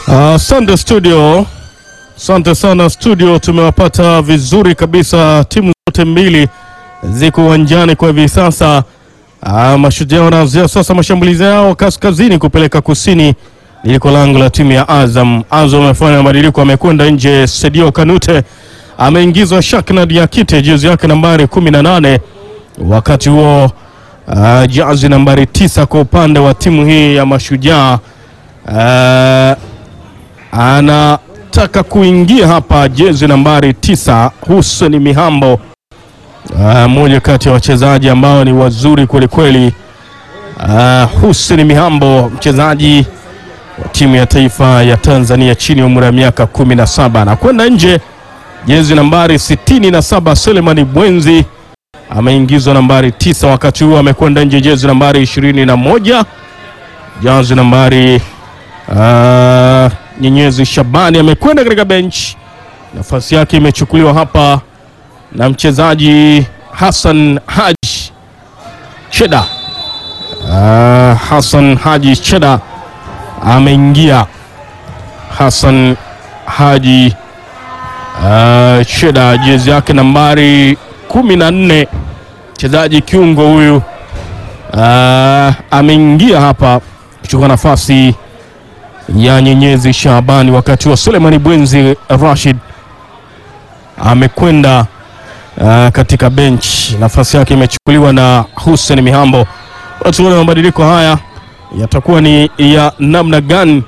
Asante studio, asante sana studio, tumewapata vizuri kabisa. Timu zote mbili ziko uwanjani kwa hivi sasa. Ah, Mashujaa wanaanzia sasa mashambulizi yao kaskazini kupeleka kusini, liliko lango la timu ya Azam. Azam amefanya mabadiliko, amekwenda nje. Sedio Kanute ameingizwa Shakna Diakite, jezi yake nambari 18. Wakati huo ah, jazi nambari tisa kwa upande wa timu hii ya Mashujaa ah, anataka kuingia hapa jezi nambari tisa Hussein Mihambo, mmoja kati ya wachezaji ambao ni wazuri kwelikweli. Uh, Hussein Mihambo mchezaji wa timu ya taifa ya Tanzania chini ya umri wa miaka 17 na kwenda nje. Jezi nambari 67 Selemani Bwenzi ameingizwa nambari tisa, wakati huo amekwenda nje jezi nambari 21 jezi nambari uh, Nyenyezi Shabani amekwenda katika bench, nafasi yake imechukuliwa hapa na mchezaji Hassan Haji Cheda. Uh, Hassan Haji Cheda ameingia. Hassan Haji uh, Cheda jezi yake nambari kumi na nne, mchezaji kiungo huyu uh, ameingia hapa kuchukua nafasi ya Nyenyezi Shabani, wakati wa Sulemani Bwenzi Rashid amekwenda uh, katika bench, nafasi yake imechukuliwa na Hussein Mihambo. Tuone mabadiliko haya yatakuwa ni ya namna gani,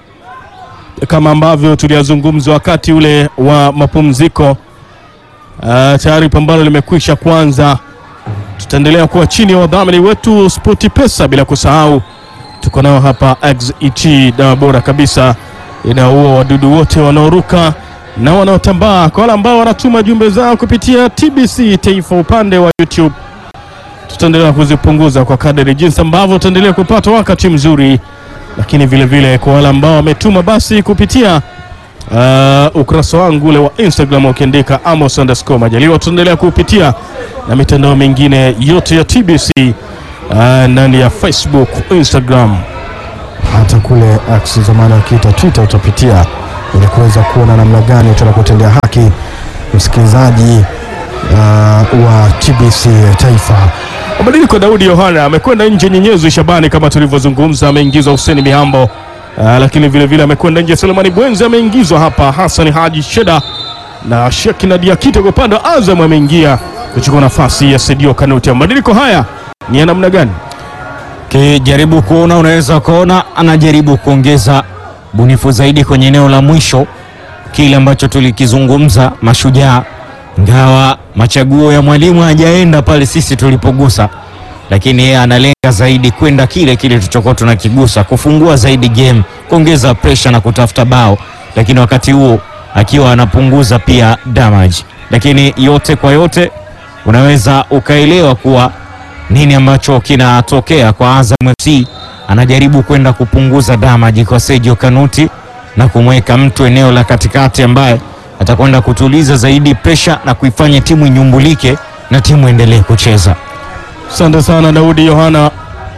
kama ambavyo tuliyazungumza wakati ule wa mapumziko. Uh, tayari pambano limekwisha kwanza. Tutaendelea kuwa chini ya wadhamini wetu Spoti Pesa, bila kusahau tuko nao hapa XET, dawa bora kabisa inaua wadudu wote wanaoruka na wanaotambaa. Kwa wale ambao wanatuma jumbe zao kupitia TBC Taifa upande wa YouTube, tutaendelea kuzipunguza kwa kadri jinsi ambavyo tutaendelea kupata wakati mzuri, lakini vile vile kwa wale ambao wametuma basi kupitia uh, ukurasa wangu ule wa Instagram ukiandika Amos underscore Majaliwa, tutaendelea kupitia na mitandao mingine yote ya TBC uh, ndani ya Facebook, Instagram hata kule X zamani wakiita Twitter utapitia ili kuweza kuona namna gani tunakutendea haki msikilizaji uh, wa TBC Taifa. Mabadiliko, Daudi Yohana amekwenda nje, Nyenyezi Shabani kama tulivyozungumza, ameingizwa Hussein Mihambo uh, lakini vile vile amekwenda nje Selemani Bwenzi, ameingizwa hapa Hassan Haji Sheda na Shekina Diakite kwa upande wa Azam ameingia kuchukua nafasi ya Sedio Kanuti. Mabadiliko haya ni ya namna gani? Kijaribu kuona unaweza ukaona anajaribu kuongeza bunifu zaidi kwenye eneo la mwisho, kile ambacho tulikizungumza Mashujaa, ngawa machaguo ya mwalimu hajaenda pale sisi tulipogusa, lakini yeye analenga zaidi kwenda kile kile tulichokuwa tunakigusa, kufungua zaidi game, kuongeza pressure na kutafuta bao, lakini wakati huo akiwa anapunguza pia damage. Lakini yote kwa yote unaweza ukaelewa kuwa nini ambacho kinatokea kwa Azam FC. Anajaribu kwenda kupunguza damage kwa Sergio Kanuti na kumweka mtu eneo la katikati ambaye atakwenda kutuliza zaidi presha na kuifanya timu inyumbulike na timu endelee kucheza. Asante sana Daudi Yohana.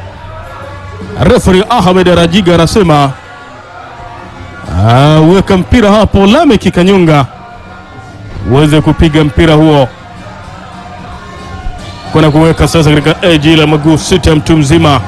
Referee Ahmed Rajiga anasema ah, weka mpira hapo Lamek Kanyunga uweze kupiga mpira huo kwenda kuweka sasa katika eji la maguu sita ya mtu mzima.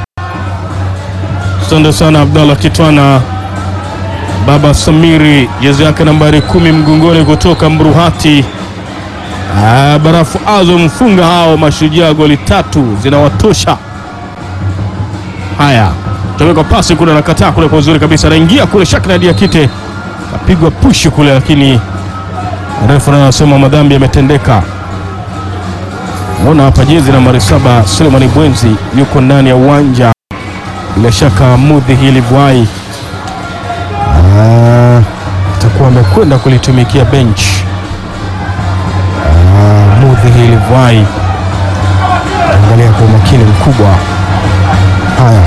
Asante sana Abdallah Kitwana, baba Samiri, jezi yake nambari kumi mgongoni kutoka Mruhati. Ah, barafu azo mfunga hao Mashujaa goli tatu zinawatosha. Haya, taweka pasi kule, nakataa kule kwa uzuri kabisa, anaingia kule Shakna Diakite kapigwa pushi kule, lakini refa anasema madhambi yametendeka. Naona hapa jezi nambari saba Sulemani Bwenzi yuko ndani ya uwanja, bila shaka mudhi hili bwai Atakuwa amekwenda kulitumikia bench mudhi hili bwai. angalia kwa umakini mkubwa. Haya,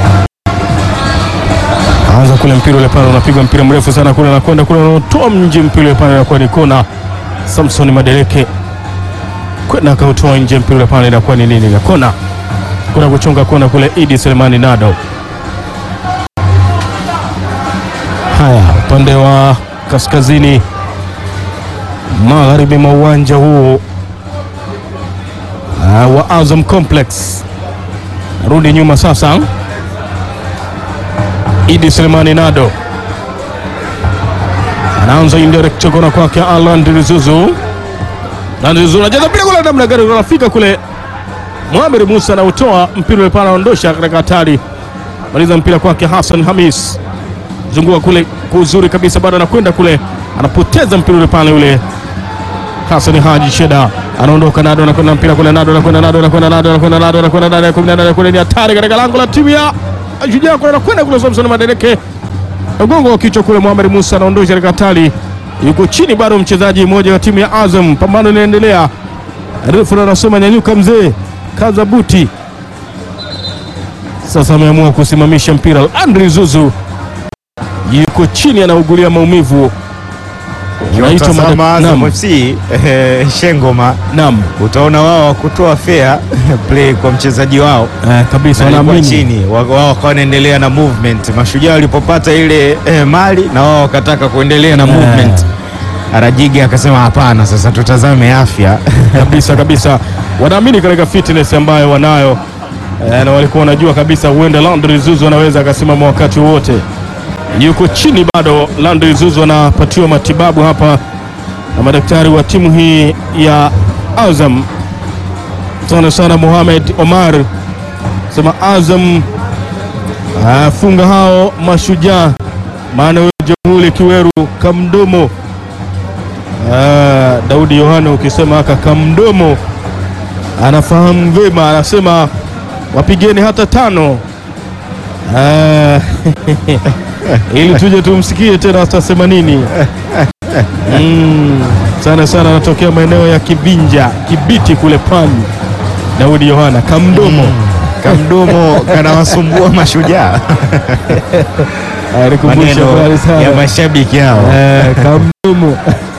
Anza kule mpira ule pale, unapigwa mpira mrefu sana kule, anakwenda kule, anatoa nje mpira ule pale, inakuwa ni kona. Samson Madeleke kwenda akautoa nje mpira ule pale, inakuwa ni nini? Ile kona, kuna kuchonga kona kule, Idi Selemani Nado Haya, upande wa kaskazini magharibi mwa uwanja huu uh, wa Azam Complex. Rudi nyuma sasa, Idi Selemani Nado anaanza indirect kona kwake Alan Rizuzu. Alan Rizuzu anajaza mpira kule, namna gani unafika kule, Mohamed Musa anautoa mpira ule pale, anaondosha katika hatari, maliza mpira kwake Hassan Hamis zunguka kule kwa uzuri kabisa, bado anakwenda kule, anapoteza mpira ule pale, ule Hassan Haji Sheda anaondoka, Nado anakwenda mpira kule, Nado anakwenda, Nado anakwenda, Nado anakwenda, Nado anakwenda, Nado anakwenda, Nado anakwenda, ni hatari katika lango la timu ya Shujaa kule, anakwenda kule, Samson Madeleke mgongo wa kichwa kule, Mohamed Musa anaondosha katika hatari, yuko chini bado mchezaji mmoja wa timu ya Azam. Pambano linaendelea, refu anasema nyanyuka mzee, kaza buti. Sasa ameamua kusimamisha mpira, Andri Zuzu yuko chini anaugulia maumivu. Unaitwa Ukitazama mada- Azam Naam, FC eh, Shengoma, naam, utaona wao kutoa fair play kwa mchezaji wao eh, kabisa na alikuwa wanaamini chini, wa- wao wakawa wanaendelea na movement. Mashujaa walipopata ile eh, mali na wao wakataka kuendelea na movement. Arajigi akasema hapana, sasa tutazame afya kabisa kabisa, wanaamini katika fitness ambayo wanayo eh, na walikuwa wanajua kabisa huenda Landry Zuzu anaweza akasimama wakati wowote. Yuko chini bado, Landry Zuzu anapatiwa matibabu hapa na madaktari wa timu hii ya Azam. Sana sana Mohamed Omar sema Azam afunga hao mashujaa, maana wewe Jamhuri Kiweru kamdomo Ah, Daudi Yohana ukisema aka kamdomo anafahamu vema, anasema wapigeni hata tano Ah, ili tuje tumsikie tena atasema nini. Mm, sana sana anatokea maeneo ya Kibinja, Kibiti kule Pwani. Daudi Yohana kamdomo kamdomo kanawasumbua Mashujaa, alikumbusha maneno habari sana. ya mashabiki hao. Eh, kamdomo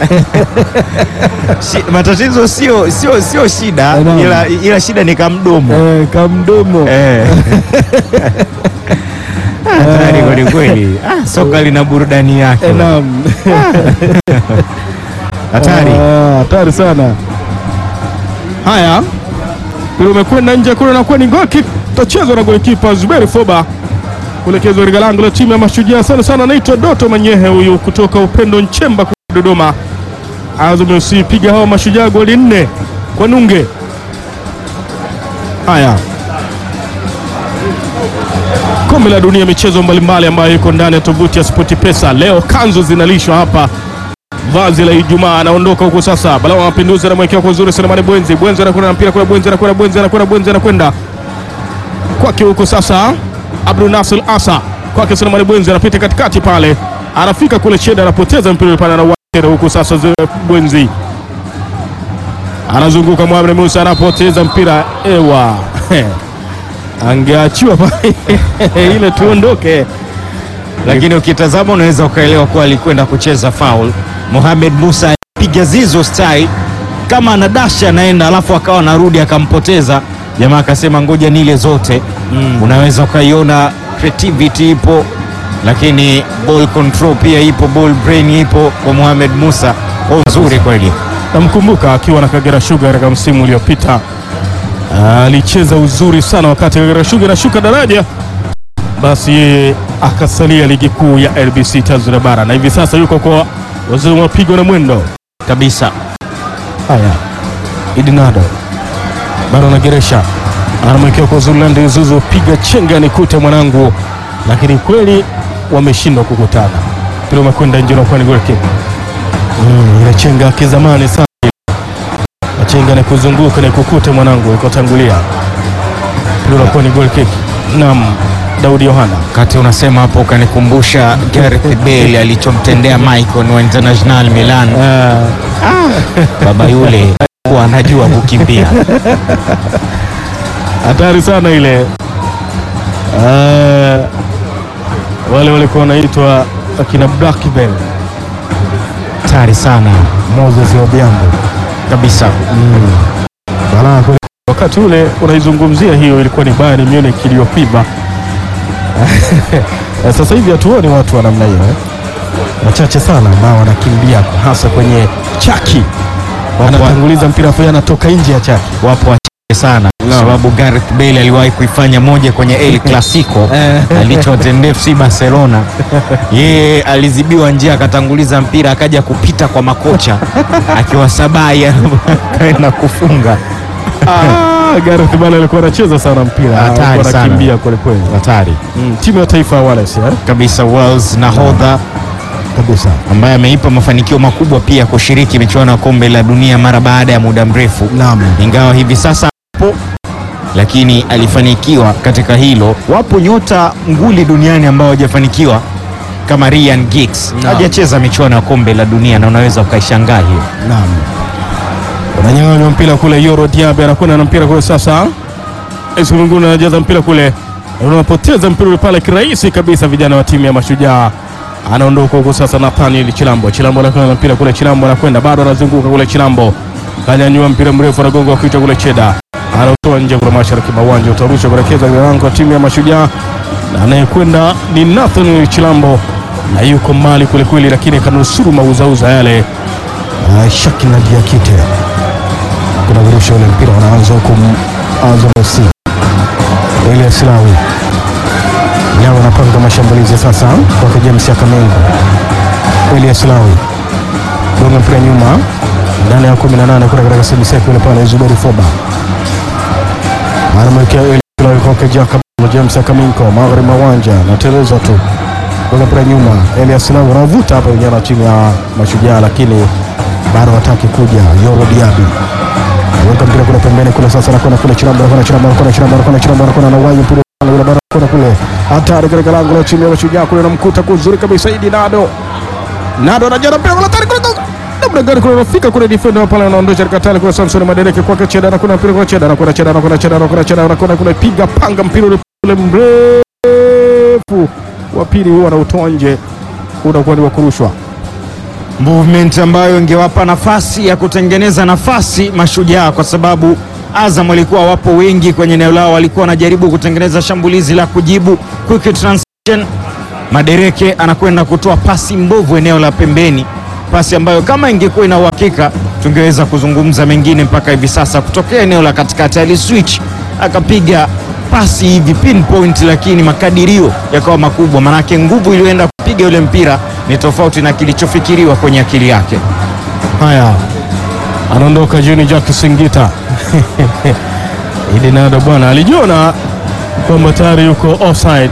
Shi- matatizo sio sio sio shida, Naam. ila, ila shida ni kamdomo Eh, kamdomo Eh. Hatari kweli kweli. Ah, soka lina burudani yake. Eh, naam. Hatari. Ah, hatari sana. Haya, mpira umekwenda nje kule, nakuwa ni goal kick, utachezwa na golikipa Zuberi Foba kuelekezwa katika lango la timu ya Mashujaa. Sana sana anaitwa Doto Manyehe huyu kutoka Upendo Nchemba kule Dodoma. Azam FC piga hawa Mashujaa goli nne kwa nunge. Haya, kombe la dunia, michezo mbalimbali ambayo iko ndani ya tovuti ya Spoti Pesa. Leo kanzu zinalishwa hapa vazi la Ijumaa anaondoka huko sasa. Balaa wa Mapinduzi anamwekea kwa uzuri Selemani Bwenzi. Bwenzi anakwenda na mpira kwa Bwenzi, anakwenda Bwenzi, anakwenda Bwenzi, anakwenda kwake huko sasa. Abdul Nasir Asa kwake Selemani Bwenzi, anapita katikati pale, anafika kule Cheda, anapoteza mpira ule pale, anauacheza huko sasa. Zé Bwenzi anazunguka, Mohamed Musa anapoteza mpira, ewa angeachiwa pale ile tuondoke. Lakini ukitazama unaweza ukaelewa kuwa alikwenda kucheza foul. Mohamed Musa piga zizo style kama anadasha anaenda, alafu akawa anarudi akampoteza jamaa, akasema ngoja nile zote. Unaweza ukaiona creativity ipo, lakini ball control pia ipo, ball brain ipo kwa Mohamed Musa. Oh, nzuri kweli. Namkumbuka akiwa na Kagera Sugar katika msimu uliopita, alicheza uzuri sana wakati Kagera Sugar inashuka daraja, basi yeye akasalia ligi kuu ya LBC Tanzania bara, na hivi sasa yuko kwa waziri wa mapigo na mwendo Kabisa. haya. Idinado bado anageresha, anamwekea kwa Zulandi Zuzu, piga chenga nikute mwanangu, lakini kweli wameshindwa kukutana. Mpira umekwenda nje, unakuwa ni goal kick. Mm, ile chenga ya kizamani sana Machenga na kuzunguka na kukute mwanangu ikotangulia. Mpira unakuwa ni goal kick. Naam, Daudi Yohana. Wakati unasema hapo ukanikumbusha Gareth Bale alichomtendea Michael wa International Milan. Baba yule alikuwa anajua kukimbia. Hatari sana ile. Ah, wale walikuwa wanaitwa akina Blackburn, Hatari sana Moses Obiambo kabisa. balaa kweli. wakati ule unaizungumzia hiyo, ilikuwa ni Bayern Munich iliyopigwa. Sasa hivi hatuoni watu wa namna hiyo eh? wachache sana ambao wanakimbia hasa kwenye chaki, anatanguliza mpira afu anatoka nje ya chaki. wapo wachache sana kwa sababu Gareth Bale aliwahi kuifanya moja kwenye El Clasico alichowatendea FC Barcelona. Yeye alizibiwa njia akatanguliza mpira akaja kupita kwa makocha akiwa sabai akaenda kufunga. Ah, Gareth Bale alikuwa anacheza sana mpira, Hatari alikuwa sana. anakimbia kweli kweli. Hatari Mm, timu ya taifa ya Wales eh? kabisa. Wales nahodha kabisa. ambaye ameipa mafanikio makubwa pia kushiriki michuano ya kombe la dunia mara baada ya muda mrefu, Naam. ingawa hivi sasa hapo, lakini alifanikiwa katika hilo. Wapo nyota nguli duniani ambao hawajafanikiwa kama Ryan Giggs Naam. hajacheza michuano ya kombe la dunia na unaweza ukaishangaa hiyo. Naam. Unanyang'anywa mpira kule, Yoro Diaby anakwenda na mpira kule sasa. Esmunguni anajaza mpira kule, unapoteza mpira ule pale kirahisi kabisa. Vijana wa timu ya Mashujaa anaondoka huko sasa. Nathaniel Chilambo, Chilambo anakwenda na mpira kule, Chilambo anakwenda bado anazunguka kule, Chilambo kanyanyua mpira mrefu, anagonga wa kichwa kule, Cheda anautoa nje kule mashariki mwa uwanja, utarusha kuelekeza katika lango la timu ya Mashujaa, na anayekwenda ni Nathaniel Chilambo na yuko mbali kwelikweli, lakini kanusuru mauzauza yale Uh, Shakina Diakite kuna virusha ule mpira unaanza huku Azam FC. Elias Lawi Lawi anapanga mashambulizi sasa kwake James Akamengo. Elias Lawi gonga mpira nyuma ndani ya 18 kule katika sibiseki ule pale Zuberi Foba anamwekea Elias Lawi kwake Jacob James Akaminko magharibi mwa uwanja nateleza tu gonga mpira nyuma Elias Lawi anavuta hapa vijana wa timu ya Mashujaa lakini bado hataki kuja. Yoro Diaby aweka mpira kule pembeni kule, sasa anakwenda kule Chilambo, anakwenda Chilambo, anakwenda Chilambo, anakwenda Chilambo, anakwenda na wayi mpira kule, bado anakwenda kule, hatari katika lango la timu ya Mashujaa kule, namkuta kuzuri kabisa Idi Nado. Nado anajana mpira kule, hatari kule namna gani kule, anafika kule, defender pale anaondosha katika tali kule, Samson Madereke kwake Cheda, anakwenda mpira kule, Cheda anakwenda, Cheda anakwenda, Cheda anakwenda, Cheda anakwenda kule, piga panga mpira ule ule mrefu wa pili, huwa anautoa nje, unakuwa ni wa kurushwa. movement ambayo ingewapa nafasi ya kutengeneza nafasi Mashujaa, kwa sababu Azam walikuwa wapo wengi kwenye eneo lao, walikuwa wanajaribu kutengeneza shambulizi la kujibu quick transition. Madereke anakwenda kutoa pasi mbovu eneo la pembeni, pasi ambayo kama ingekuwa ina uhakika tungeweza kuzungumza mengine mpaka hivi sasa. Kutokea eneo la katikati aliswitch akapiga pasi hivi pinpoint, lakini makadirio yakawa makubwa, manake nguvu iliyoenda kupiga yule mpira ni tofauti na kilichofikiriwa kwenye akili yake. Haya, anaondoka Juni Jack Singita. Idi Nado bwana alijiona kwamba tayari yuko offside,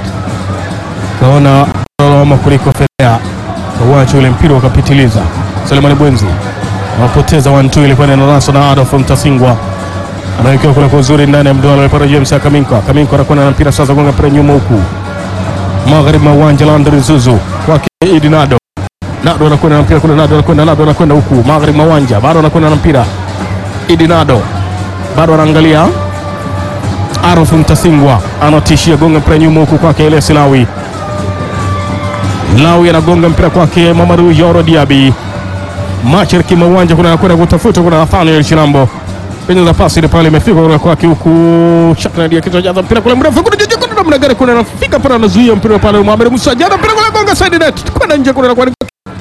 kaona lawama kuliko fedea, kauacha ule mpira ukapitiliza. Selemani Bwenzi anapoteza 1-2, ilikuwa ni nasa na Adolf Mtasingwa anawekewa kule kwa uzuri ndani ya mduara pale James Akaminko. Akaminko anakwenda na mpira sasa, gonga mpira nyuma huku magharibi mwa uwanja Landry Zuzu kwake Idi Nado Nado anakwenda na mpira kule, Nado anakwenda, Nado anakwenda huku magharibi mwa uwanja, bado anakwenda na mpira. Idi Nado bado anaangalia. Arofu Mtasingwa anatishia, gonga mpira nyuma huku kwake Elias Lawi. Lawi anagonga mpira kwake Mamadu Yoro Diaby. Mashariki mwa uwanja kuna anakwenda kutafuta, kuna Nathaniel Chilambo penye za pasi ile pale imefika kule kwake huku Shakna dia kichwa jaza mpira kule mrefu kule juu kuna namna gani, kuna anafika pale anazuia mpira pale, Mohamed Musa jana mpira kule gonga side net kwenda nje kule, anakuwa ni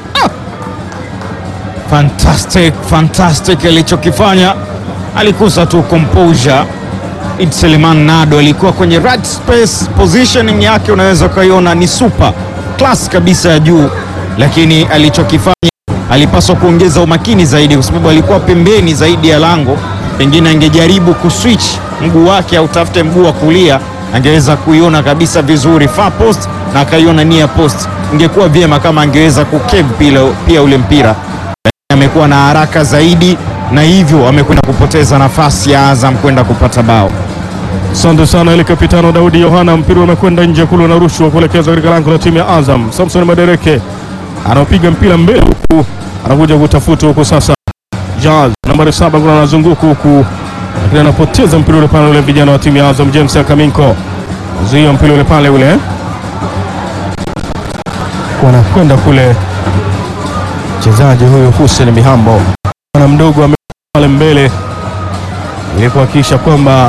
Fantastic, fantastic alichokifanya, alikosa tu composure. Id Seleman Nado alikuwa kwenye right space, positioning yake unaweza ukaiona ni super class kabisa ya juu, lakini alichokifanya alipaswa kuongeza umakini zaidi, kwa sababu alikuwa pembeni zaidi ya lango. Pengine angejaribu kuswitch mguu wake au tafute mguu wa kulia, angeweza kuiona kabisa vizuri far post na akaiona near post. Ingekuwa vyema kama angeweza kukeve pia, pia ule mpira amekuwa na haraka zaidi na hivyo amekwenda kupoteza nafasi ya Azam kwenda kupata bao. Asante sana ile kapitano Daudi Yohana, mpira umekwenda nje kule, unarushwa kuelekezwa katika lango la timu ya Azam. Samson Madereke anapiga mpira mbele huku, anakuja kutafuta huku sasa. Jazz nambari saba kuna anazunguka huku, lakini anapoteza mpira ule pale, ule vijana wa timu ya Azam. James Akaminko zuia mpira ule pale, ule wanakwenda kule, mchezaji huyu Hussein Mihambo na mdogo ame pale mbele ili kuhakikisha kwamba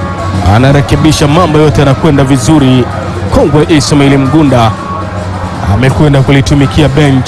anarekebisha mambo yote yanakwenda vizuri. Kongwe Ismail Mgunda amekwenda kulitumikia bench.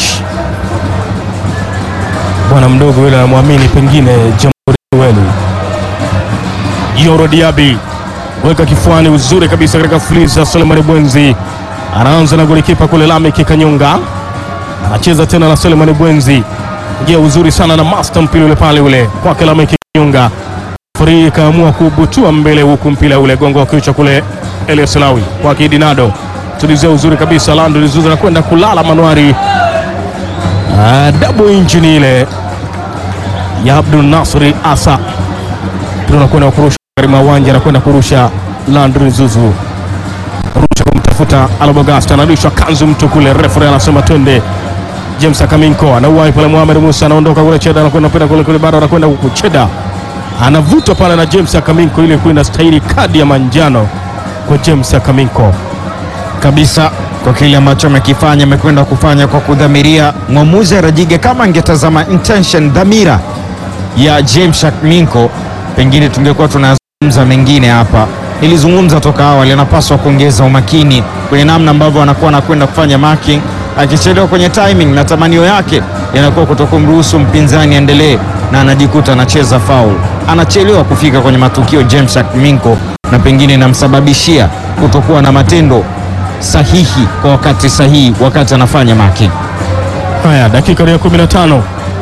Bwana mdogo yule anamwamini pengine Jamhuri Welu. Yoro Diaby weka kifuani uzuri kabisa katika fliza. Sulemani Bwenzi anaanza na golikipa kule Lameki Kanyonga, anacheza tena na Sulemani Bwenzi, ingia uzuri sana na master mpira ule pale ule kwake Lameki Kanyonga. Furi kaamua kubutua mbele huku mpira ule gongo wa kichwa kule Elias Lawi kwake Dinado, tulizia uzuri kabisa. Lando Lizuza anakwenda kulala manuari. Ah, double engine ile ya Abdul Nasri Asa mpira unakwenda kurusha katika uwanja, anakwenda kurusha Landry Zuzu, rusha kumtafuta Albogasta, anarudishwa kanzu mtu kule, referee anasema twende. James Akaminko anauwai pale, Mohamed Musa anaondoka kule, Cheda anakwenda pita kule kule, bado anakwenda huku, Cheda anavutwa pale na James Akaminko, ile kuwa inastahili kadi ya manjano kwa James Akaminko. kabisa kwa kile ambacho amekifanya, amekwenda kufanya kwa kudhamiria. Mwamuzi Rajige kama angetazama intention, dhamira ya James Minko, pengine tungekuwa tunazungumza mengine hapa. Nilizungumza toka awali, anapaswa kuongeza umakini kwenye namna ambavyo anakuwa anakwenda kufanya marking. Akichelewa kwenye timing, matamanio yake yanakuwa kutokumruhusu mpinzani endelee, na anajikuta anacheza foul, anachelewa kufika kwenye matukio James Minko, na pengine inamsababishia kutokuwa na matendo sahihi kwa wakati sahihi wakati anafanya marking. Haya, dakika ni ya 15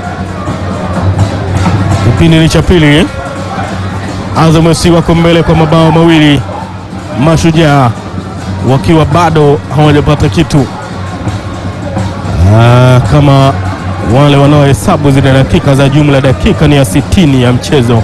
kipindi ni cha pili. Azam FC wako mbele kwa mabao mawili, Mashujaa wakiwa bado hawajapata kitu. Ah, kama wale wanaohesabu zile dakika za jumla, dakika ni ya 60 ya mchezo.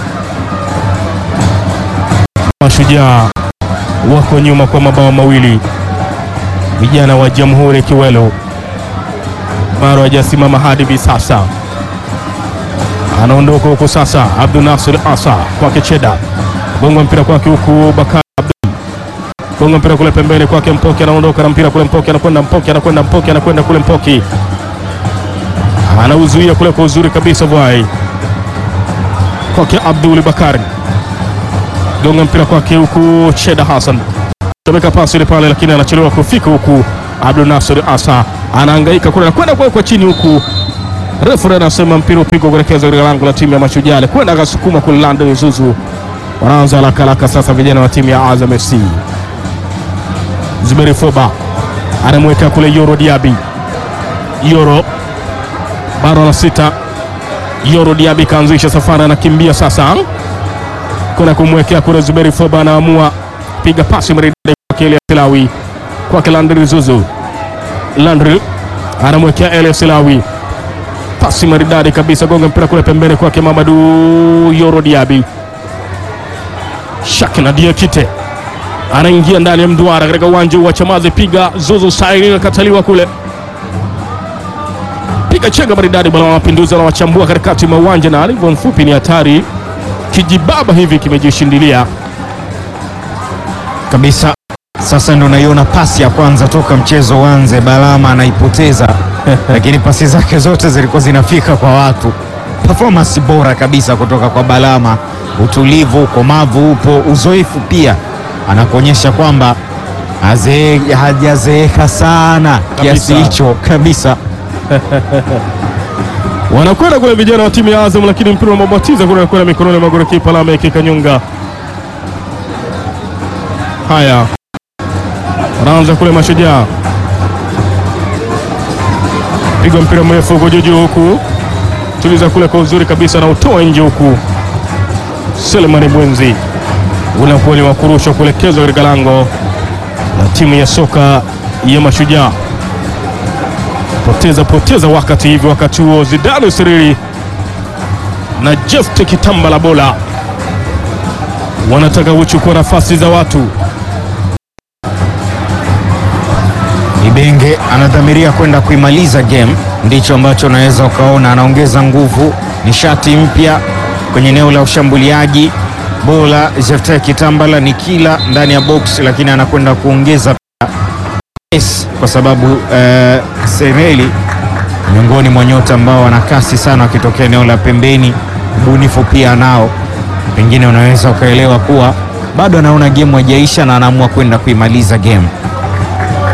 Mashujaa wako nyuma kwa mabao mawili, vijana wa Jamhuri Kiwelo bado hajasimama hadi hivi sasa. Anaondoka huku sasa, Abdul Nasir Asa kwake Cheda, gonga mpira kwake huku Bakari Abdul, gonga mpira kule pembeni kwake Mpoki, anaondoka na mpira kule Mpoki, anakwenda Mpoki, anakwenda Mpoki, anakwenda kule Mpoki, anauzuia kule kwa uzuri kabisa Bwai kwake Abdul Bakari, gonga mpira kwake huku Cheda Hassan, tumeka pasi ile pale, lakini anachelewa kufika huku Abdul Nasir Asa anahangaika kule anakwenda kuwekwa chini huku refu anasema mpira upigwa kuelekeza katika lango la timu ya Mashujaa, kwenda akasukuma kule Landry Zuzu. Wanaanza haraka haraka sasa vijana wa timu ya Azam FC. Zuberi Foba anamweka kule Yoro Diaby, Yoro bado na sita. Yoro Diaby kaanzisha safari, anakimbia sasa kwenda kumwekea kule Zuberi Foba, anaamua piga pasi maridadi kwake Elias Lawi, kwake Landry Zuzu Landry anamwekea Elias Lawi, pasi maridadi kabisa, gonga mpira kule pembeni kwake Mamadu Yoro Diaby. Shakina Diakite anaingia ndani ya mduara katika uwanja wa Chamazi, piga Zuzu saini, nakataliwa kule, piga chenga maridadi, bwana wa mapinduzi anawachambua katikati mwa uwanja, na alivyo mfupi ni hatari, kijibaba hivi kimejishindilia kabisa. Sasa ndo naiona pasi ya kwanza toka mchezo uanze, Balama anaipoteza lakini pasi zake zote zilikuwa zinafika kwa watu. Performance bora kabisa kutoka kwa Balama, utulivu, ukomavu upo, uzoefu pia anakuonyesha kwamba azee- hajazeeka sana kiasi Kabisa. hicho kabisa. wanakwenda kule vijana wa timu ya Azam, lakini mpira unababatiza kule, anakwenda mikononi mwa golikipa Lameck Kanyunga. Haya, wanaanza kule Mashujaa, piga mpira mrefu huko juu juu, huku tuliza kule kwa uzuri kabisa, na utoa nje huku. Selemani Bwenzi unakuwa ni wa kurushwa kuelekezwa katika lango la timu ya soka ya Mashujaa poteza poteza wakati hivi. Wakati huo Zidane Siriri na Jefte Kitamba la bola wanataka kuchukua nafasi za watu. Ibenge anadhamiria kwenda kuimaliza game, ndicho ambacho unaweza ukaona. Anaongeza nguvu, nishati mpya kwenye eneo la ushambuliaji. Bola Jefte Kitambala ni kila ndani ya box, lakini anakwenda kuongeza pia pace, kwa sababu eh, Sereli miongoni mwa nyota ambao wana kasi sana wakitokea eneo la pembeni. Ubunifu pia nao, pengine unaweza ukaelewa kuwa bado anaona game haijaisha na anaamua kwenda kuimaliza game.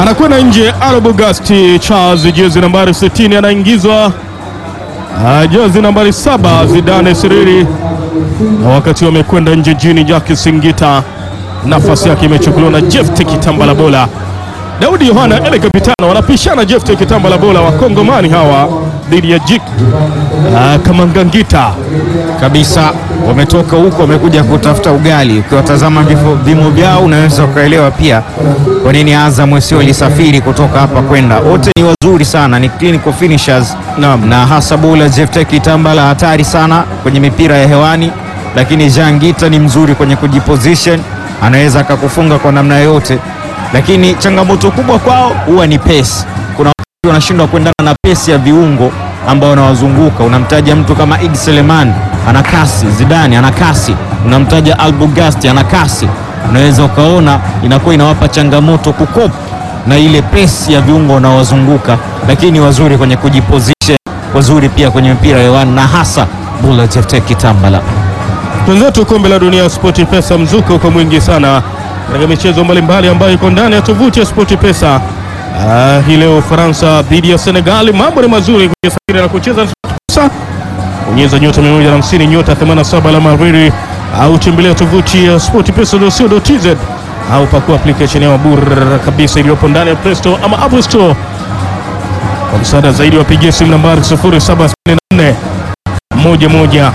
anakwenda nje. Arbogast Charles, jezi nambari 60 anaingizwa Ah, jezi nambari saba Zidane Siriri, na wakati wamekwenda nje jini Jaki Singita, nafasi yake imechukuliwa na Jefte Kitambala Bola. Daudi Yohana ele kapitano wanapishana Jefte Kitambala Bola, wakongomani hawa dhidi ya Jik ah, Kamangangita. kabisa wametoka huko wamekuja kutafuta ugali. Ukiwatazama vifo- vimo vyao unaweza ukaelewa pia kwa nini Azam sio ilisafiri kutoka hapa kwenda. Wote ni wazuri sana, ni clinical finishers na hasa bowler Jefte Kitambala hatari sana kwenye mipira ya hewani, lakini Jangita ni mzuri kwenye kujiposition, anaweza akakufunga kwa namna yoyote, lakini changamoto kubwa kwao huwa ni pace. Kuna wakati wanashindwa kuendana na pesi ya viungo ambao wanawazunguka. Unamtaja mtu kama Id Seleman ana kasi, Zidane ana kasi, unamtaja Albugasti ana kasi, unaweza ukaona inakuwa inawapa changamoto kukop na ile pesi ya viungo wanaowazunguka, lakini wazuri kwenye kujiposition, wazuri pia kwenye mpira hewani na hasa Bula Jefte Kitambala. Wenzetu kombe la dunia Spoti Pesa, mzuka uko mwingi sana katika michezo mbalimbali ambayo iko ndani ya tovuti ya Spoti Pesa. Ah, hii leo Ufaransa dhidi ya Senegali, mambo ni mazuri kujisafiri na kucheza Spoti Pesa. Bonyeza nyota 150 nyota 87 alama riri au tembelea tovuti ya sportpesa.co.tz au pakua application yao bure kabisa iliyopo ndani ya Play Store ama Apple Store. Kwa msaada zaidi wapigie simu nambari 0764 11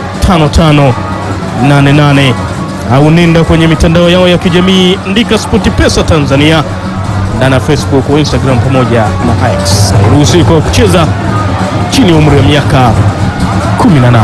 5588 au nenda kwenye mitandao yao ya kijamii andika SportPesa Tanzania ndani ya Facebook, Instagram pamoja na X. Hairuhusiwi kwa kucheza chini ya umri wa miaka 18.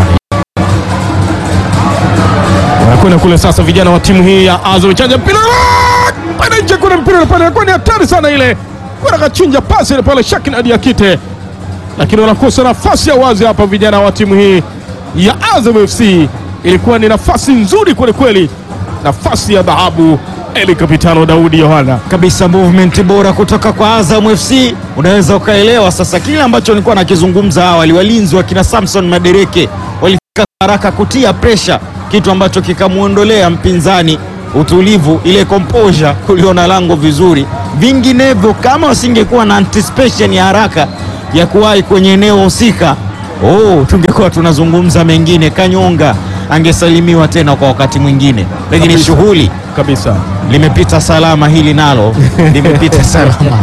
Wanakwenda kule sasa vijana wa timu hii ya Azam chanja mpira pale nje, kuna mpira pale, inakuwa ni hatari sana ile, kuna kachinja pasi ile pale Shakin Adi Akite, lakini wanakosa nafasi ya wazi hapa vijana wa timu hii ya Azam FC. Ilikuwa ni nafasi nzuri kweli kweli, nafasi ya dhahabu. Eli Kapitano Daudi Yohana kabisa movement bora kutoka kwa Azam FC. Unaweza ukaelewa sasa kile ambacho nilikuwa nakizungumza awali. Walinzi wa kina Samson Madereke walifika haraka kutia presha, kitu ambacho kikamwondolea mpinzani utulivu, ile composure, kuliona lango vizuri. Vinginevyo, kama wasingekuwa na anticipation ya haraka ya kuwahi kwenye eneo husika, oh, tungekuwa tunazungumza mengine. Kanyonga angesalimiwa tena kwa wakati mwingine, lakini Kabisa. shughuli kabisa. limepita salama, hili nalo limepita salama.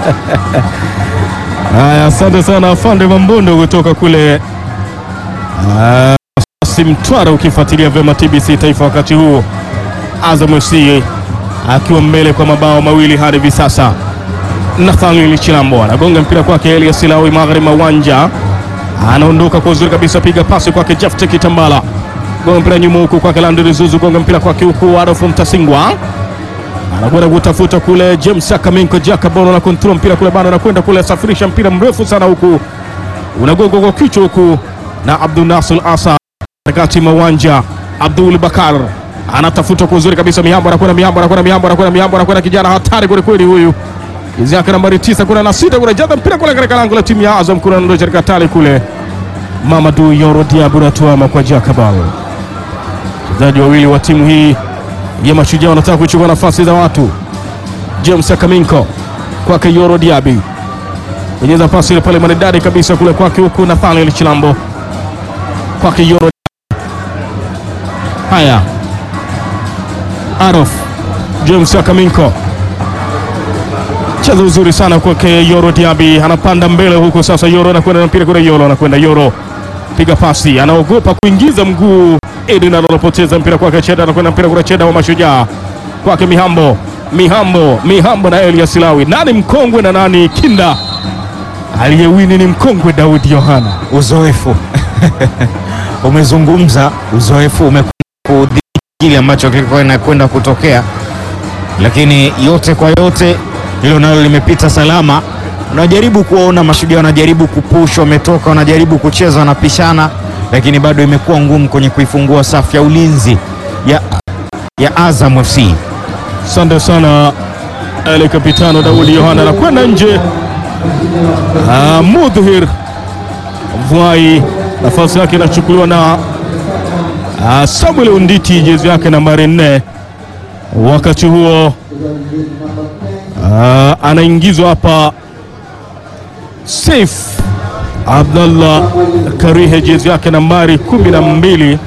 Haya, asante sana afande Mambondo kutoka kule ah, Masasi Mtwara, ukifuatilia vyema TBC Taifa wakati huu, Azam FC akiwa mbele kwa mabao mawili hadi hivi sasa. Nathaniel Chilambo anagonga mpira kwake Elias Lawi magharibi mwa uwanja, anaondoka kwa uzuri kabisa, piga pasi kwake Jefte Kitambala, gonga mpira nyuma huku kwake Landry Zuzu, gonga mpira kwake huku Adolfu Mtasingwa anakwenda kutafuta kule James Akaminko Jakabono na kontrol mpira kule bado anakwenda kule, asafirisha mpira mrefu sana huku unagongwa kwa kichwa huku na Abdul Nasir Asa katikati mwa uwanja. Abdul Bakar anatafuta kwa uzuri kabisa, Mihambo anakwenda, Mihambo anakwenda, Mihambo anakwenda, Mihambo anakwenda, kijana hatari kweli kweli huyu, jezi yake nambari tisa, kuna na sita, kuna jaza mpira kule katika lango la timu ya Azam, kuna ndo katika tali kule, Mamadou Yoro Diabu anatuama kwa Jakabal. Wachezaji wawili wa timu hii ya Mashujaa wanataka kuchukua nafasi za watu. James Akaminko kwake Yoro Diaby, penyeza pasi ile pale maridadi kabisa kule kwake, huku Nathaniel Chilambo kwake Yoro Diaby. Haya, Arof James Akaminko cheza uzuri sana kwake Yoro Diaby, anapanda mbele huku sasa. Yoro anakwenda na mpira kule, Yoro anakwenda, Yoro piga pasi, anaogopa kuingiza mguu. Edin anapoteza mpira kwake Cheda, anakwenda mpira kule, Cheda wa Mashujaa kwake Mihambo, Mihambo, Mihambo na Elias Lawi. Nani mkongwe na nani kinda? Aliyewini ni mkongwe Daudi Yohana. Uzoefu umezungumza, uzoefu umekwenda kudhibiti kile ambacho kilikuwa inakwenda kutokea, lakini yote kwa yote hilo nalo limepita salama. Unajaribu kuwaona Mashujaa wanajaribu kupush, wametoka wanajaribu kucheza, wanapishana, lakini bado imekuwa ngumu kwenye kuifungua safu ya ulinzi ya, ya Azam FC. Asante sana ele kapitano Daudi Yohana anakwenda nje. Ah, Mudhir Vuai nafasi yake inachukuliwa na ah, Samuel Unditi jezi yake nambari nne. Wakati huo Ah, anaingizwa hapa Saif Abdallah Karihe, jezi yake nambari kumi na mbili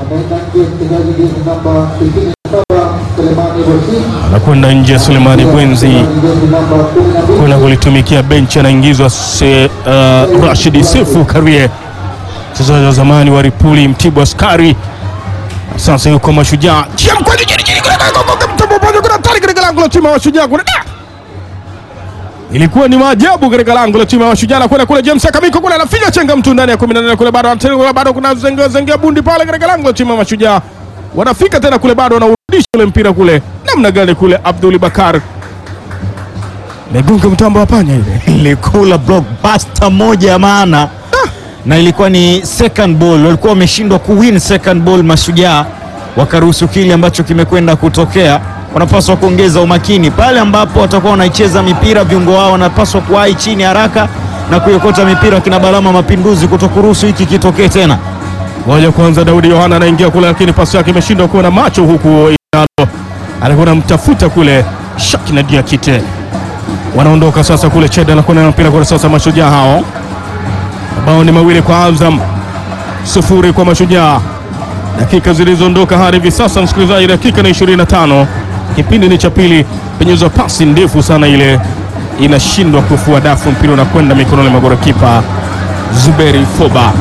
anakwenda nje. Sulemani Bwenzi kwenda kulitumikia benchi, anaingizwa se, uh, Rashidi Sefu Karie, mchezaji wa zamani wa Ripuli Mtibwa Askari, sasa yuko Mashujaa. Chia mkwaju chini chini, kuna- kuna- kuna- mtu mmoja, kuna hatari katika lango la timu ya Mashujaa kuna da! Ilikuwa ni maajabu katika lango la timu ya Mashujaa na kwenda kule James Akamiko kule anafinya chenga mtu ndani ya 18 kule bado anatenda kule bado kuna zengea zengea bundi pale katika lango la timu ya Mashujaa. Wanafika tena kule bado wanarudisha ule mpira kule. Namna gani kule Abdul Bakar. Megonga mtambo wa panya ile. ilikula blockbuster moja ya maana na ilikuwa ni second ball, walikuwa wameshindwa kuwin second ball Mashujaa, wakaruhusu kile ambacho kimekwenda kutokea. Wanapaswa kuongeza umakini pale ambapo watakuwa wanaicheza mipira, viungo wao wanapaswa kuwahi chini haraka na kuiokota mipira, kina Balama Mapinduzi kutokuruhusu hiki kitokee tena. Moja kwanza Daudi Yohana anaingia kule lakini pasi yake imeshindwa kuwa na macho huku Inalo alikuwa anamtafuta kule Shakina Diakite. Wanaondoka sasa kule Cheda anakwenda na mpira kule sasa Mashujaa hao. Mabao ni mawili kwa Azam, sufuri kwa Mashujaa. Dakika zilizoondoka hadi hivi sasa, msikilizaji, dakika ni 25. Kipindi ni cha pili, penyezwa pasi ndefu sana ile inashindwa kufua dafu, mpira unakwenda mikononi mwa golikipa Zuberi Foba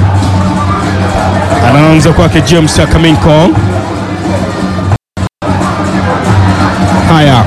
anaanza kwake James Akaminko. Haya,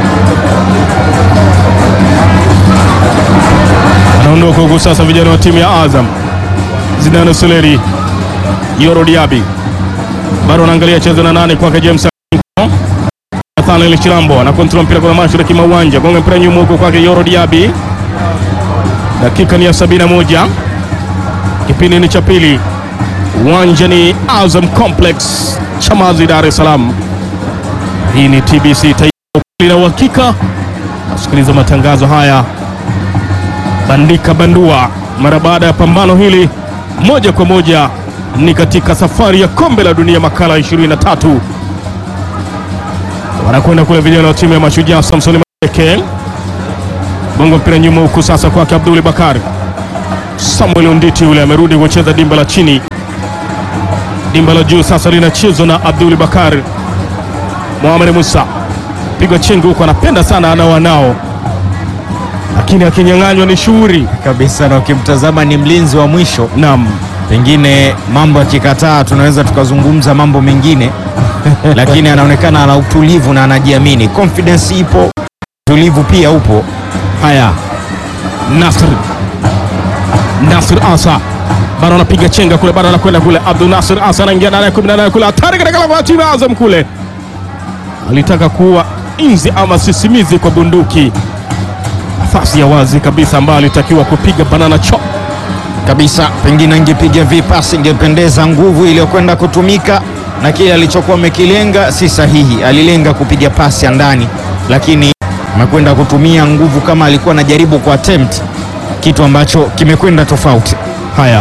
anaondoka huku sasa, vijana wa timu ya Azam, Zidane Suleri, Yoro Diaby bado anaangalia cheza na nane kwake James Akaminko. Nathaniel Chilambo anakontrola mpira kwa mashariki mwa uwanja, gonga mpira nyuma huko kwake Yoro Diaby. Dakika ni ya 71, kipindi ni cha pili uwanja ni Azam Complex Chamazi, Dar es Salaam. Hii ni TBC Taifa na uhakika. Nasikiliza matangazo haya bandika bandua, mara baada ya pambano hili, moja kwa moja ni katika safari ya kombe la dunia makala 23 wanakwenda kule vijana wa timu ya Mashujaa. Samson Meke bongo mpira nyuma huku sasa kwake Abdul Bakari Samuel Unditi yule amerudi kucheza dimba la chini dimba la juu sasa linachezwa na Abdul Bakar Mohamed Musa, pigwa chengo huko, anapenda sana ana wanao, lakini akinyang'anywa ni shughuri kabisa, na ukimtazama ni mlinzi wa mwisho. Naam, Pengine mambo yakikataa, tunaweza tukazungumza mambo mengine, lakini anaonekana ana utulivu na anajiamini. Confidence ipo, utulivu pia upo. haya Nasr Nasr Asa bado anapiga chenga kule, bado anakwenda kule. Abdul Nasr Asa anaingia ndani ya 18 kule, hatari katika lango la timu ya Azam kule, alitaka kuwa inzi ama sisimizi kwa bunduki, nafasi ya wazi kabisa ambayo alitakiwa kupiga banana chop kabisa pengine angepiga vipasi ingependeza. Nguvu iliyokwenda kutumika na kile alichokuwa amekilenga si sahihi. Alilenga kupiga pasi ya ndani, lakini amekwenda kutumia nguvu kama alikuwa anajaribu ku attempt kitu ambacho kimekwenda tofauti. Haya,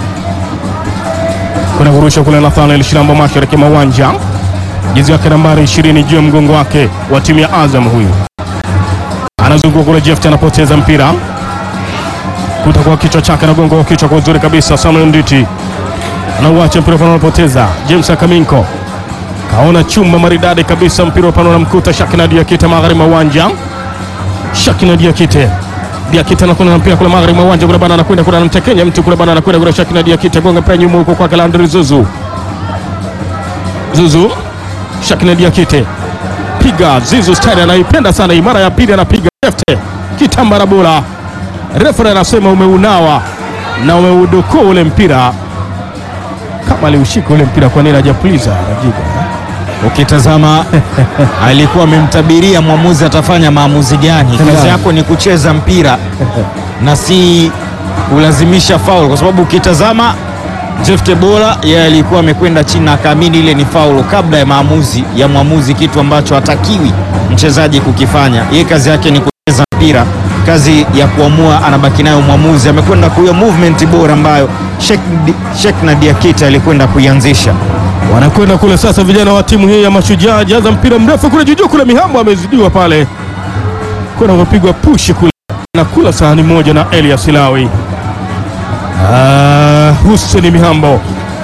kuna kurusha kule Nathaniel Shilambo mashariki mwa uwanja, jezi yake nambari 20 juu ya mgongo wake wa timu ya Azam. Huyu anazunguka kule, Jeft anapoteza mpira kuta kwa kichwa chake, anagonga kwa kichwa kwa uzuri kabisa. Samuel Nditi anauacha mpira pano, anapoteza James Akaminko kaona chumba maridadi kabisa, mpira pano unamkuta Shakina Diakite magharibi mwa uwanja. Shakina Diakite Diakite anakwenda na mpira kule magharibi mwa uwanja kule bana, anakwenda kule anamtekenya mtu kule bana, anakwenda kule Shakina Diakite gonga mpira nyuma huko kwake Landry Zuzu. Zuzu Shakina Diakite piga Zizu style, anaipenda sana hii. Mara ya pili anapiga left kitambara bora, refa anasema umeunawa na umeudokoa ule mpira, kama aliushika ule mpira, kwa nini hajapuliza Rajiga? Ukitazama alikuwa amemtabiria mwamuzi atafanya maamuzi gani. Kazi yako ni kucheza mpira na si kulazimisha faul, kwa sababu ukitazama Jeff Tebola yeye alikuwa amekwenda chini na akaamini ile ni faul kabla ya maamuzi ya mwamuzi, kitu ambacho hatakiwi mchezaji kukifanya. Yeye kazi yake ni kucheza mpira, kazi ya kuamua anabaki nayo mwamuzi. Amekwenda kuiyo movement bora ambayo Shekna Diakite alikwenda kuianzisha. wanakwenda kule sasa, vijana wa timu hii ya Mashujaa jaza mpira mrefu kule juujuu kule, Mihambo amezidiwa pale kuna kupigwa pushi kule na kula sahani moja na Elias Lawi. Ah, Hussein Mihambo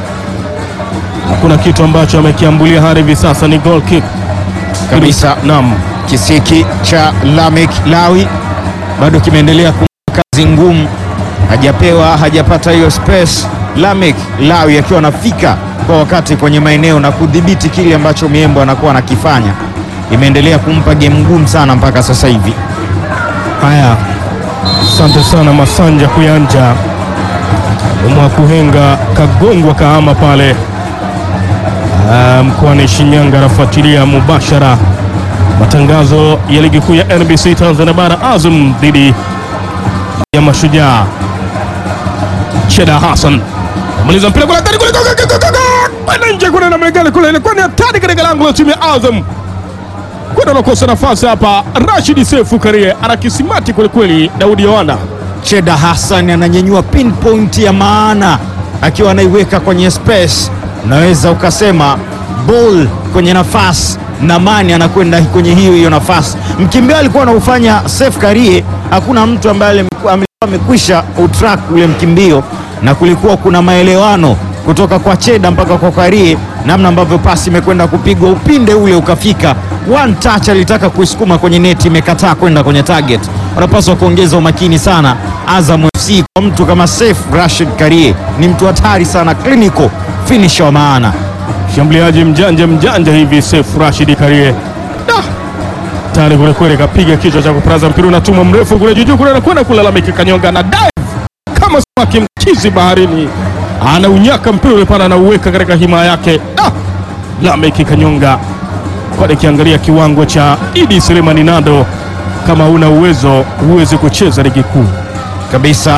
hakuna kitu ambacho amekiambulia hadi hivi sasa, ni goal kick kabisa. Naam, Kisiki cha Lamek Lawi bado kimeendelea kumpa kazi ngumu, hajapewa hajapata hiyo space. Lamek Lawi akiwa anafika kwa wakati kwenye maeneo na kudhibiti kile ambacho Miembo anakuwa anakifanya, imeendelea kumpa game ngumu sana mpaka sasa hivi. haya, asante sana Masanja Kuyanja Mwakuhenga kagongwa kahama pale ah, mkoani Shinyanga, anafuatilia mubashara matangazo ya ligi kuu ya NBC Tanzania Bara, Azam dhidi ya Mashujaa. Cheda Hassan maliza mpira kule ndani kule, go, go, go, go, go, go! kwenda nje kule, namna gani kule, ilikuwa ni hatari katika lango la timu ya Azam kwenda nakosa nafasi hapa. Rashid Sefu Karie ana kisimati kwelikweli. Daudi Yohana Cheda Hassan ananyanyua pinpoint ya maana akiwa anaiweka kwenye space, unaweza ukasema ball kwenye nafasi na Mani anakwenda kwenye hiyo hiyo nafasi. Mkimbio alikuwa anaufanya Sef Karie, hakuna mtu ambaye alikuwa amekwisha utrack ule mkimbio, na kulikuwa kuna maelewano kutoka kwa Cheda mpaka kwa Karie, namna ambavyo pasi imekwenda kupigwa, upinde ule ukafika one touch, alitaka kuisukuma kwenye neti, imekataa kwenda kwenye target. Wanapaswa kuongeza umakini sana Azam FC kwa mtu kama Saif Rashid Karie, ni mtu hatari sana, clinical finisher wa maana. mshambuliaji mjanja mjanja hivi Sefu Rashid Karie Da! tayari kwelikweli, kapiga kichwa cha kuparaza mpira, unatuma mrefu kule juujuu kule, anakwenda kulalamika, kanyonga na dive kama samaki mchizi baharini, anaunyaka mpira ule pale, anauweka katika himaya yake. Da! Lameki Kanyonga kwa nikiangalia kiwango cha Idi Selemani Nado, kama una uwezo huwezi kucheza ligi kuu kabisa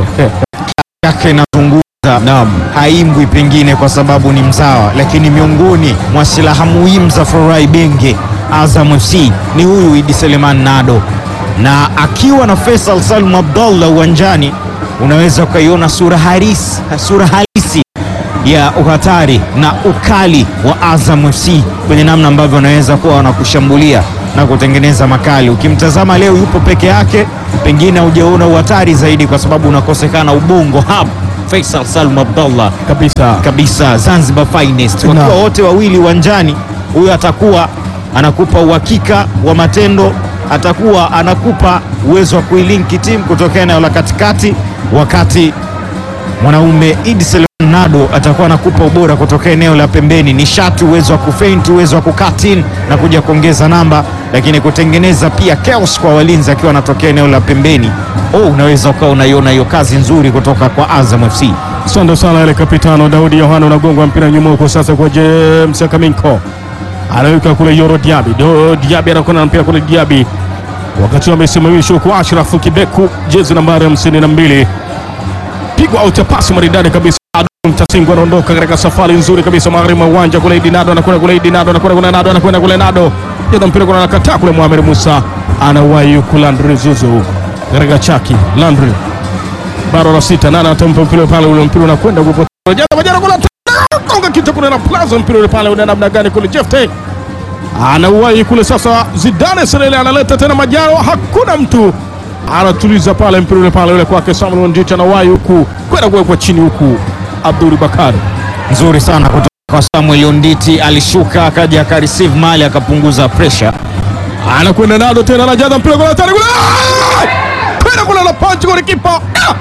yake inazungumza Naam. haimbwi pengine kwa sababu ni mzawa, lakini miongoni mwa silaha muhimu za Forai Benge Azam FC ni huyu Idi Seleman Nado, na akiwa na Faisal Salum Abdallah uwanjani unaweza ukaiona sura halisi, sura halisi ya uhatari na ukali wa Azam FC kwenye namna ambavyo wanaweza kuwa wanakushambulia na kutengeneza makali. Ukimtazama leo yupo peke yake, pengine hujaona uhatari zaidi kwa sababu unakosekana ubongo hub Faisal Salum Abdallah kabisa. kabisa, Zanzibar finest. Wakiwa Naam. wote wawili uwanjani, huyo atakuwa anakupa uhakika wa matendo, atakuwa anakupa uwezo wa kuilinki timu kutokea eneo la katikati, wakati mwanaume Idi Seleman Nado atakuwa anakupa ubora kutoka eneo la pembeni, nishati, uwezo wa kufaint, uwezo wa kucut in na kuja kuongeza namba, lakini kutengeneza pia chaos kwa walinzi akiwa anatokea eneo la pembeni. Oh, unaweza ukawa unaiona hiyo kazi nzuri kutoka kwa Azam FC. Asante sana ile kapitano Daudi Yohana, unagongwa mpira nyuma huko sasa kwa James Kaminko, anaweka kule Yoro Diaby. Do Diaby anakwenda na mpira kule Diaby, wakati amesimamishwa kwa Ashraf Kibeku, jezi nambari hamsini na mbili, pigwa out ya pasi maridadi kabisa. Mtasingu anaondoka katika safari nzuri kabisa magharibi mwa uwanja kule. Idi Nado anakwenda kule, Idi Nado anakwenda kule, Nado anakwenda kule, Nado jeza mpira kule, anakataa kule. Mohamed Musa anawahi huku Landry Zuzu katika chaki Landry baro la sita nane atampa mpira pale, ule mpira unakwenda kupotea. Jana kwa jana kuna konga kitu kule na plaza mpira ule pale, una namna gani kule? Jefte anauwahi kule sasa. Zidane Serele analeta tena Majaro, hakuna mtu anatuliza pale mpira ule pale, ule kwake Samuel Wanjicha anawahi huku kwenda kuwekwa chini huku. Abdul Bakari nzuri sana kutoka kwa Samuel Onditi, alishuka akaja akareceive mali akapunguza pressure. anakwenda Nado tena anajaza mpira kule hatari kule, Ah! kwenda kule na punch kule kipa Ah!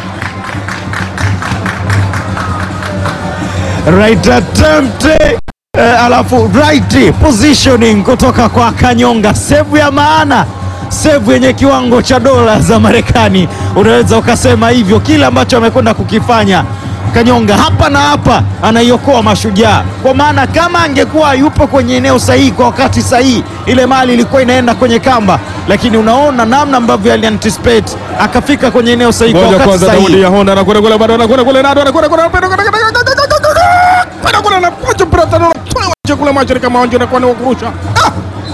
Right attempt eh, alafu right positioning kutoka kwa Kanyonga, save ya maana, save yenye kiwango cha dola za Marekani, unaweza ukasema hivyo. Kile ambacho amekwenda kukifanya Kanyonga hapa na hapa anaiokoa Mashujaa, kwa maana kama angekuwa yupo kwenye eneo sahihi kwa wakati sahihi, ile mali ilikuwa inaenda kwenye kamba, lakini unaona namna ambavyo alianticipate akafika kwenye eneo sahihi kwa Ngoja wakati kwanza, sahihi. Daudi ya Honda anakwenda kule, bado anakwenda kule, Nado anakwenda kule, mpira kwenda kwenda kwenda kwenda kwenda kwenda kule na punch mpira tano unatoa nje kule, macho ni kama wanje anakuwa ni wa kurusha. Ah!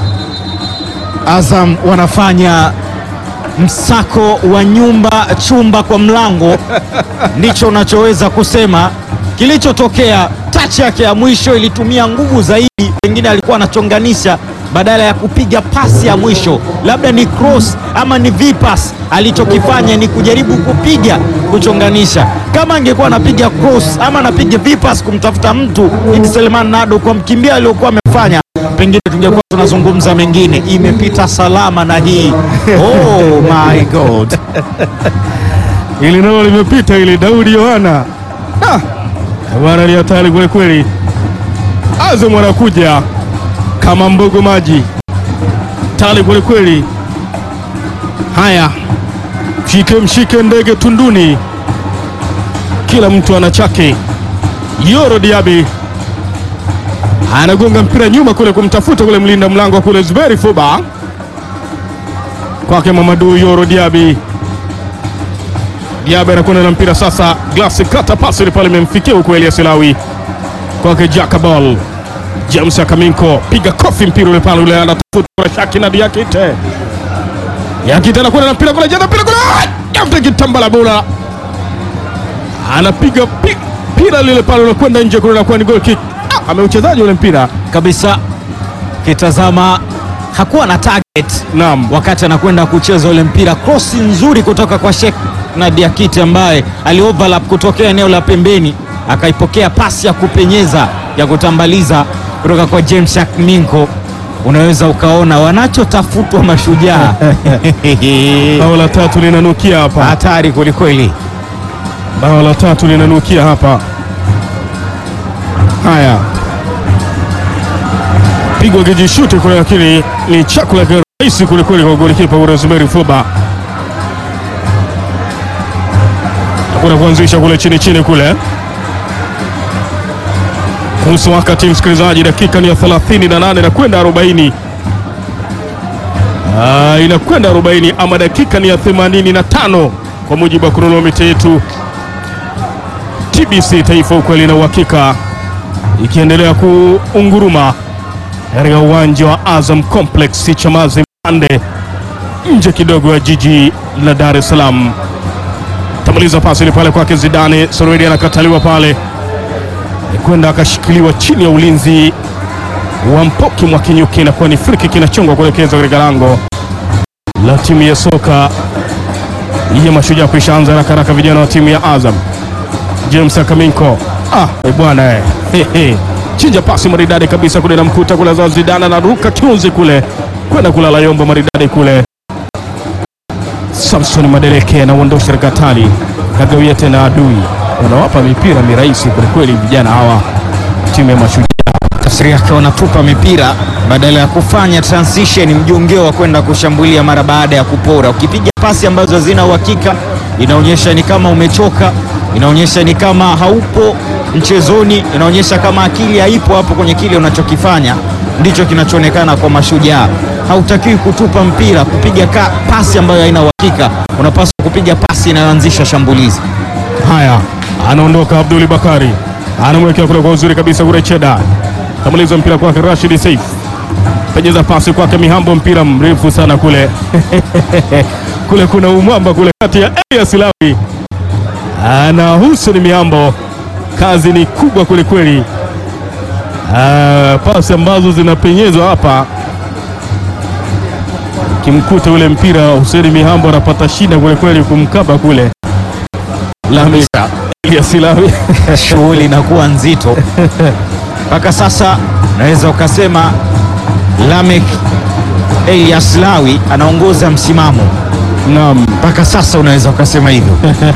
Azam wanafanya msako wa nyumba chumba kwa mlango, ndicho unachoweza kusema. Kilichotokea, tachi yake ya mwisho ilitumia nguvu zaidi, pengine alikuwa anachonganisha badala ya kupiga pasi ya mwisho, labda ni cross ama ni vipas. Alichokifanya ni kujaribu kupiga kuchonganisha. Kama angekuwa anapiga cross ama anapiga vipas kumtafuta mtu Idi Seleman Nado kwa mkimbia aliokuwa amefanya, pengine tungekuwa tunazungumza mengine. Imepita salama na hii oh my god. ili nalo limepita ili Daudi Yohana Ah, bwana ni hatari kweli kweli. Azam anakuja kama mbogo maji tali kweli kweli. Haya, mshike mshike ndege tunduni, kila mtu ana chake. Yoro Diaby anagonga mpira nyuma kule kumtafuta kule mlinda mlango kule Zuberi Fuba, kwake Mamadu Yoro Diaby Diaby anakwenda na mpira sasa, glasi kata pasi ile pale imemfikia huko Elias Lawi kwake Jakabol James Akaminko piga kofi mpira ule pale ule anatafuta kwa Shaki na Diakite Diakite anakwenda na mpira kule jana mpira kule Yafte kitambala bola anapiga pi- mpira lile pale unakwenda nje kule na ni goal kick. Ah, ameuchezaji ule mpira kabisa kitazama hakuwa na target naam, wakati anakwenda kucheza ule mpira, cross nzuri kutoka kwa Sheikh na Diakite ambaye ali overlap kutokea eneo la pembeni, akaipokea pasi ya kupenyeza ya kutambaliza kutoka kwa James Akminko. Unaweza ukaona wanachotafutwa mashujaa bao la tatu linanukia hapa, hatari kwelikweli. bao la tatu linanukia hapa. Haya, pigwa kijishuti kule, lakini ni chakula rahisi kwelikweli kwa golikipa Rosemary Fuba. Hakuna kuanzisha kule chini chini kule nusu wakati, msikilizaji, dakika ni ya 38 na kwenda 40. Ah, inakwenda 40 ama dakika ni ya 85 kwa mujibu wa kronomita yetu. TBC Taifa, ukweli na uhakika, ikiendelea kuunguruma katika uwanja wa Azam Complex Chamazi Mbande, nje kidogo ya jiji la Dar es Salaam. Tamaliza pasi ile pale kwake Zidane, Soredi anakataliwa pale, kwenda akashikiliwa chini ya ulinzi wa Mpoki Mwakinyuki, inakuwa ni free kick inachongwa kuelekezwa katika lango la timu ya soka ya Mashujaa. Kuishaanza haraka haraka vijana wa timu ya Azam. James Akaminko, ah eh bwana eh, He, he. chinja pasi maridadi kabisa kule, namkuta kule za Zidane anaruka kiunzi kule kwenda kulala yombo maridadi kule. Samson Madereke anauondosha katika hatari, kagawia tena adui, wanawapa mipira mirahisi kwelikweli vijana hawa timu ya Mashujaa. Tafsiri yake wanatupa mipira badala ya kufanya transition mjongeo wa kwenda kushambulia mara baada ya kupora. Ukipiga pasi ambazo hazina uhakika, inaonyesha ni kama umechoka, inaonyesha ni kama haupo mchezoni, inaonyesha kama akili haipo hapo kwenye kile unachokifanya. Ndicho kinachoonekana kwa Mashujaa. Hautakiwi kutupa mpira, kupiga ka, pasi ambayo haina uhakika. Unapaswa kupiga pasi inayoanzisha shambulizi. Haya, anaondoka Abduli Bakari, anamwekea kule kwa uzuri kabisa kule Cheda, kamaliza mpira kwake Rashid Saif, penyeza pasi kwake Mihambo, mpira mrefu sana kule kule kuna umwamba kule kati ya Elias Lawi na Hussein Mihambo, kazi ni kubwa kweli kweli. Ah, pasi ambazo zinapenyezwa hapa, kimkuta ule mpira Hussein Mihambo anapata shida kweli kweli kumkaba kule Lami Elias Lawi shughuli inakuwa nzito mpaka sasa. Naweza ukasema Lamek Elias Lawi anaongoza msimamo Naam. mpaka sasa, unaweza ukasema hivyo.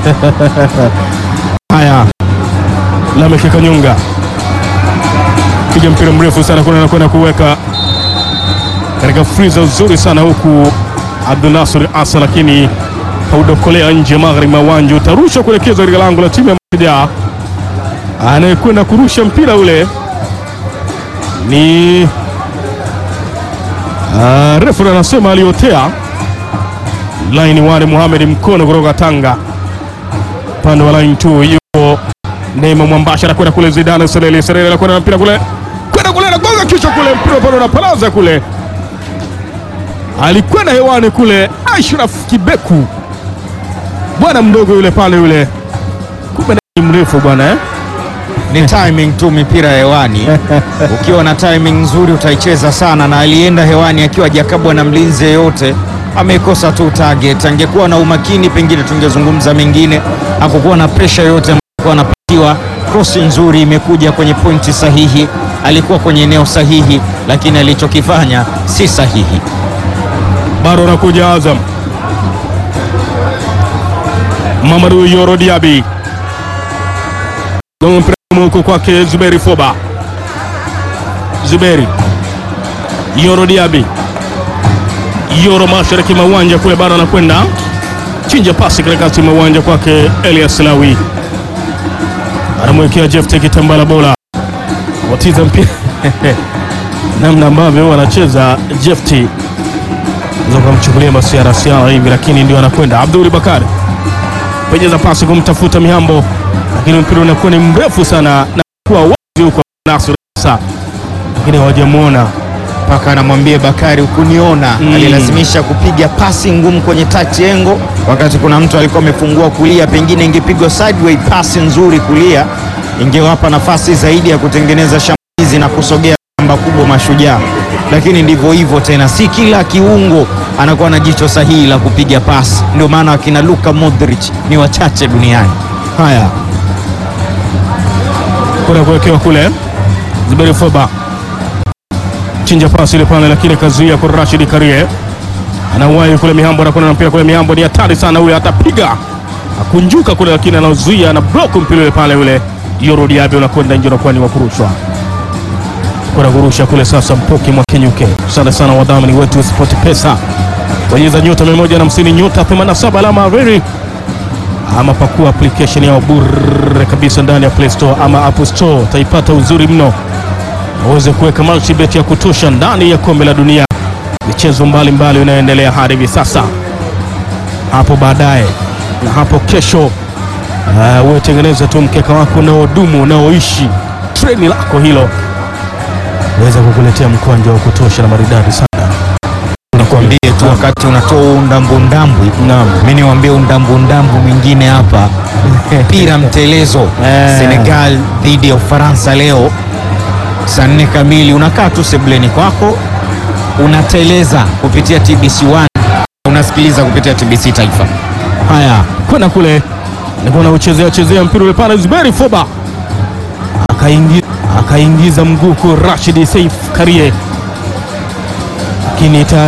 Haya, Lameck Kanyunga piga mpira mrefu sana kuna anakwenda kuweka katika friza uzuri sana huku Abdulnasir Asa, lakini haudokolea nje magharibi mwa uwanja, utarushwa kuelekeza katika lango la timu ya Mashujaa. Anayekwenda kurusha mpira ule ni uh, refu anasema aliotea laini wale Mohamed Mkono kutoka Tanga upande wa line 2 yuko Neema Mwambasha anakwenda kule, Zidane Selele Selele anakwenda na mpira kule, kwenda kule, anagonga kichwa kule, mpira pale unapalaza kule, alikwenda hewani kule, Ashraf Kibeku bwana mdogo yule pale yule, kumbe ni mrefu bwana eh? ni timing tu, mipira ya hewani. Ukiwa na timing nzuri utaicheza sana, na alienda hewani akiwa jakabwa na mlinzi yeyote, amekosa tu target. Angekuwa na umakini, pengine tungezungumza mengine. Hakukuwa na pressure yoyote alikuwa anapatiwa. Cross nzuri imekuja kwenye pointi sahihi, alikuwa kwenye eneo sahihi, lakini alichokifanya si sahihi. bado anakuja Azam. Mamadou Yoro Diaby gonga mpira huko kwake Zuberi Foba. Zuberi Yoro Diaby, Yoro mashariki mwa uwanja kule, bado anakwenda chinja pasi katikati mwa uwanja kwake Elias Lawi, anamwekea Jeff Kitambala bola watiza mpira namna ambavyo wanacheza Jefti kamchukulia masiarasiara hivi, lakini ndio anakwenda Abdul Bakari penyeza pasi kumtafuta Mihambo, lakini mpira unakuwa ni mrefu sana na kuwa wazi huko Nasr Sa, lakini hawajamwona mpaka anamwambia Bakari ukuniona. Mm. Alilazimisha kupiga pasi ngumu kwenye touch engo, wakati kuna mtu alikuwa amefungua kulia, pengine ingepigwa sideway pasi nzuri kulia, ingewapa nafasi zaidi ya kutengeneza shambulizi na kusogea namba kubwa Mashujaa, lakini ndivyo hivyo tena, si kila kiungo anakuwa na jicho sahihi la kupiga pasi. Ndio maana wakina Luka Modric ni wachache duniani. haya kuna kuwekewa kule Zuberi Foba chinja pasi ile pale, lakini kazuia kwa Rashid Karie anauwai kule Mihambo, anakwenda na mpira kule Mihambo, ni hatari sana ule, atapiga akunjuka kule, lakini anauzuia na block mpira ule pale, ule Yoro Diaby unakwenda nje, unakuwa ni wa kurushwa kwenda kurusha kule sasa. Mpoki Mwakenyuke, asante sana wadhamini wetu wa Sport Pesa, bonyeza nyota 150 nyota 87 alama reri ama pakua application yao bure kabisa ndani ya Play Store ama App Store, utaipata uzuri mno, uweze kuweka multibet ya kutosha ndani ya kombe la dunia, michezo mbalimbali inayoendelea hadi hivi sasa. Hapo baadaye na hapo kesho, uh, uwe tengeneza tu mkeka wako unaodumu unaoishi treni lako hilo weza kukuletea mkwanja wa kutosha na maridadi sana. Nakwambie tu wakati unatoa huu undambundambwi, Naam. mi niwambie undambundambwi mwingine hapa mpira mtelezo Eh. Senegal dhidi ya Ufaransa leo saa nne kamili. Unakaa tu sebleni kwako unateleza kupitia TBC1, unasikiliza kupitia TBC Taifa. Haya, kwenda kule nilikuwa nauchezea chezea mpira ule pale, Zuberi Foba akaingiza, akaingiza mguu kwa Rashid Saif Karie, lakini tayari